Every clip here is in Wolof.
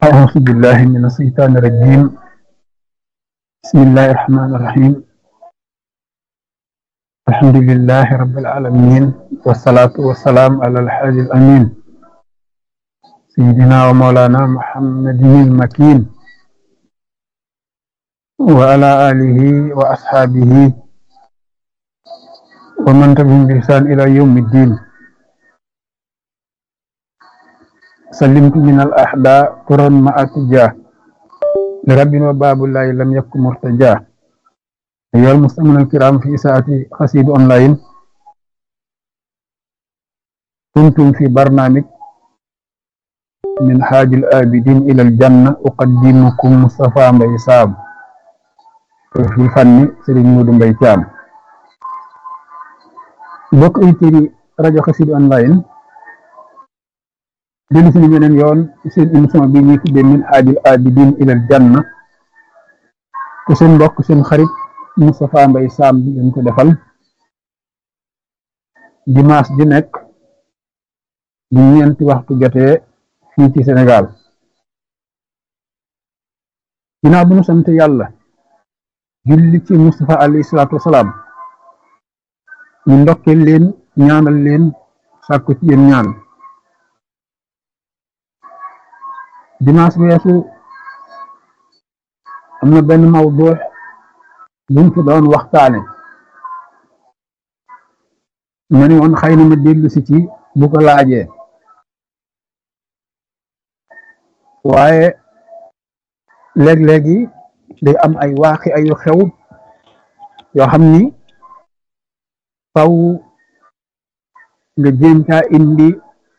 أعوذ بالله من الشيطان الرجيم بسم الله الرحمن الرحيم الحمد لله رب العالمين والصلاة والسلام على الحاج الأمين سيدنا ومولانا محمد المكين وعلى آله وأصحابه ومن تبعهم بإحسان إلى يوم الدين سلمت من الأحداء قرا مع اتجاه لرب وباب الله لم يكن مرتجاه أيها المستمعون الكرام في ساعة قصيد أونلاين كنتم في برنامج من حاج الآبدين إلى الجنة أقدمكم مصطفى مبي سام في الفن سيرين مودو مبي تيام بوك ايتيري راديو قصيد أونلاين dellu si beneen yoon ci seen émission bi ñuy tuddee min haajil abidin ilal janna te seen mbokk seen xarit Moustapha Mbaye Sam bi ngeen ko defal dimanche di nekk bu ñeenti waxtu jotee fii ci Sénégal ginnaaw bu ñu sant yàlla julli ci Moustapha alayhi salaatu wasalaam ñu ndokkeel leen ñaanal leen sàkku ci yéen ñaan dimanche weesu am na benn mawdu buñ fi doon waxtaane ma ni woon xëy na ma dellu si ci bu ko laajee waaye léeg-léegi day am ay waaxi ayu xew yoo xam ni faw nga jéem caa indi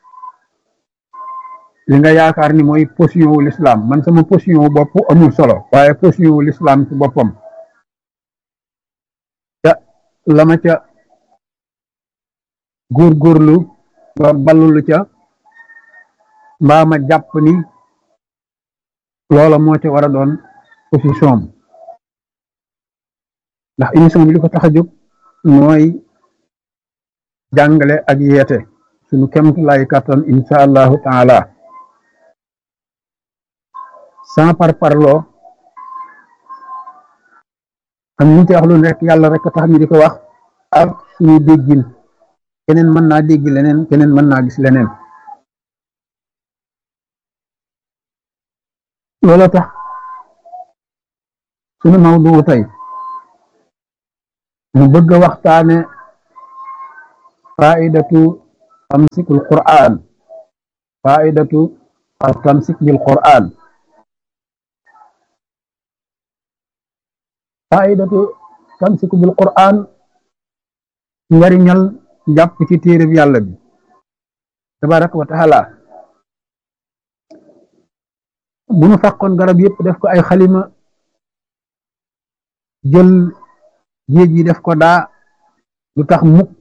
li nga yaakaar ni mooy position wu l'islam man sama position wu bopp amul solo waaye position wu l'islam ci boppam ca la ma ca góorgóorlu ba ballulu ca mbaa ma jàpp ni loola moo ca war a doon position am ndax émission bi li ko tax a jóg mooy jàngale ak yeete suñu kemt lay kattan insha allahu taala sans par parloo am ñu ci wax lu nekk yàlla rek tax ñu di ko wax ak suñu déggin keneen mën naa dégg leneen keneen mën naa gis leneen loolu tax suñu mawdu tey ñu bëgg a waxtaane faidatu tamsikul qur'an faidatu tamsik bil qur'an faidatu tamsiku bil qur'an njariñal jàpp ci téereb yàlla bi tabaraka wa taala bu ñu fàqoon garab yëpp def ko ay xalima jël géej yi def ko daa lu tax mukk